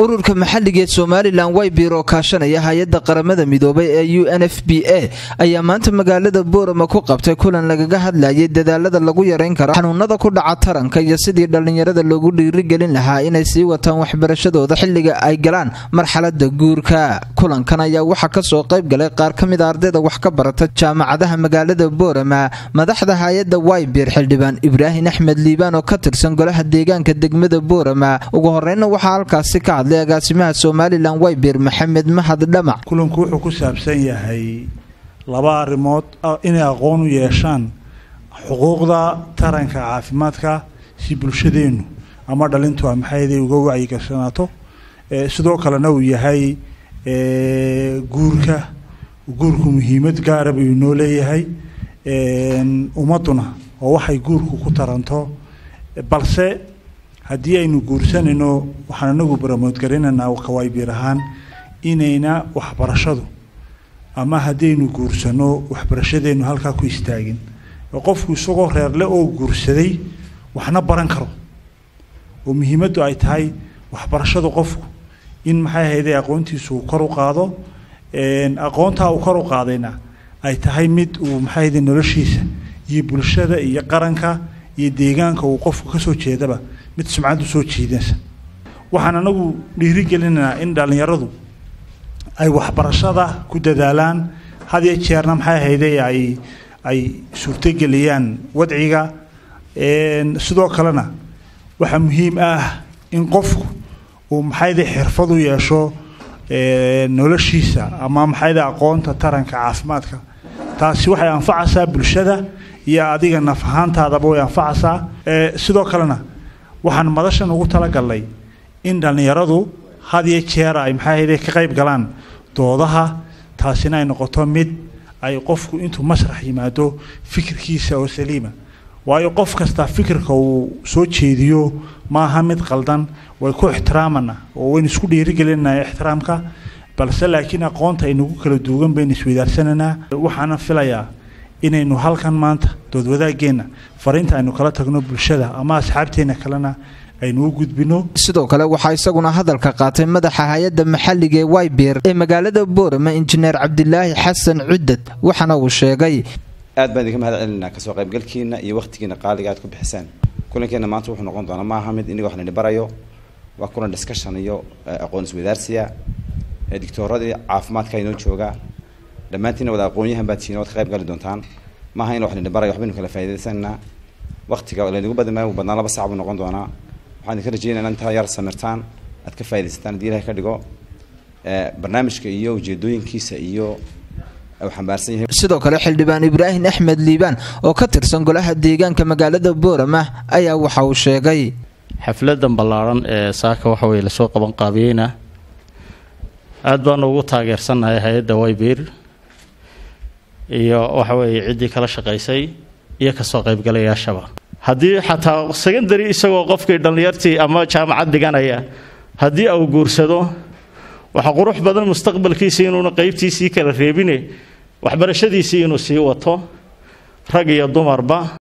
ururka maxalligeed somalilan waybiir oo kaashanaya hay-adda qaramada midoobay ee u n f b a ayaa maanta magaalada boorama ku qabtay kulan lagaga hadlayay dadaalada lagu yareyn karo xanuunada ku dhaca taranka iyo sidii dhallinyarada loogu dhiirigelin lahaa inay sii wataan waxbarashadooda xilliga ay galaan marxalada guurka kulankan ayaa waxaa kasoo qayb galay qaar ka mida ardayda wax ka barata jaamacadaha magaalada boorama madaxda hay-adda waybiir xildhibaan ibraahim axmed liibaan oo ka tirsan golaha deegaanka degmada boorama ugu horeyna waxaa halkaasi ka hadlay agaasimaha somalilan waybiir maxamed mahad dhamac kulanku wuxuu ku saabsan yahay laba arrimood inay aqoon u yeeshaan xuquuqda taranka caafimaadka si bulshadeennu ama dhalintu a maxayday uga wacyigashanaato sidoo kalena uu yahay guurka guurku muhiimad gaara buu inoo leeyahay ummadduna oo waxay guurku ku taranto balse haddii aynu guursanayno waxaan anagu baramoodgarinaynaa kawaybiir ahaan inayna waxbarashadu ama haddaynu guursano waxbarashadeennu halkaa ku istaagin qofku isagoo reerle oo guursaday waxna baran karo oo muhiimaddu ay tahay waxbarashadu qofku in maxay ahayday aqoontiisu uu kor u qaado aqoontaa uu kor u qaadayna ay tahay mid uu maxay ahayday noloshiisa iyo bulshada iyo qaranka iyo deegaanka uu qofku kasoo jeedaba mid sumcad u soo jiidansa waxaan anagu dhiirigelinaynaa in dhallinyaradu ay waxbarashada ku dadaalaan had iyo jeerna maxay ahayday ay ay suurtogeliyaan wadciga sidoo kalena waxaa muhiim ah in qofku uu maxayday xirfad u yeesho noloshiisa ama maxayday aqoonta taranka caafimaadka taasi waxay anfacaysaa bulshada iyo adiga naf ahaantaadaba way anfacaysaa sidoo kalena waxaan madashan ugu talagalnay in dhallinyaradu had iyo jeer ay maxay ahayday ka qayb galaan doodaha taasina ay noqoto mid ay qofku intuu masrax yimaado fikirkiisa oo saliima waayo qof kasta fikirka uu soo jeediyo maaha mid qaldan way ku ixtiraamana oo waynu isku dhiirigelinaa ixtiraamka balse laakiin aqoonta aynagu kala duugan baynu isweydaarsananaa waxaana filayaa inaynu halkan maanta doodwadaaggeenna fariinta aynu kala tagno bulshada ama asxaabteenna kalena aynu u gudbino sidoo kale waxaa isaguna hadalka qaatay madaxa hay-adda maxalliga ee waybiir ee magaalada boorama injineer cabdilaahi xasan cudad waxaana uu sheegay aad baan idinka mahad celinaa kasoo qaybgalkiina iyo wakhtigiina qaaliga aad ku bixisaan kulankeenna maanta wuxuu noqon doonaa maaha mid iniga wax nini barayo waa kulan discussion iyo aqoon iswadaarsiya dictooradii caafimaadka inoo jooga dhammaantiina wada aqoonyahan baad tihiin waad ka qayb gali doontaan maaha in wax nini barayo waxbaynu kala faa'iidaysanaa waqtiga laynagu badan maayo badnaa laba sac buu noqon doonaa waxaan idinka rajeynaya intaa yar samirtaan aad ka faaidaysataan haddii ilahay ka dhigo barnaamijka iyo ujeedooyinkiisa iyo sidoo kale xildhibaan ibraahim axmed liibaan oo ka tirsan golaha deegaanka magaalada boorama ayaa waxa uu sheegay xafladan ballaaran ee saaka waxa weye lasoo qaban qaabiyeyna aada baanu ugu taageersannahay hay-adda waybiir iyo waxa weeye ciddii kala shaqaysay iyo kasoo qaybgalayaashaba haddii xataa secondary isagoo qofkii dhallinyartii ama jaamacad dhiganaya haddii uu guursado waxaa qurux badan mustaqbalkiisii inuuna qeybtiisii kala reebine waxbarashadiisii inuu sii wato rag iyo dumarba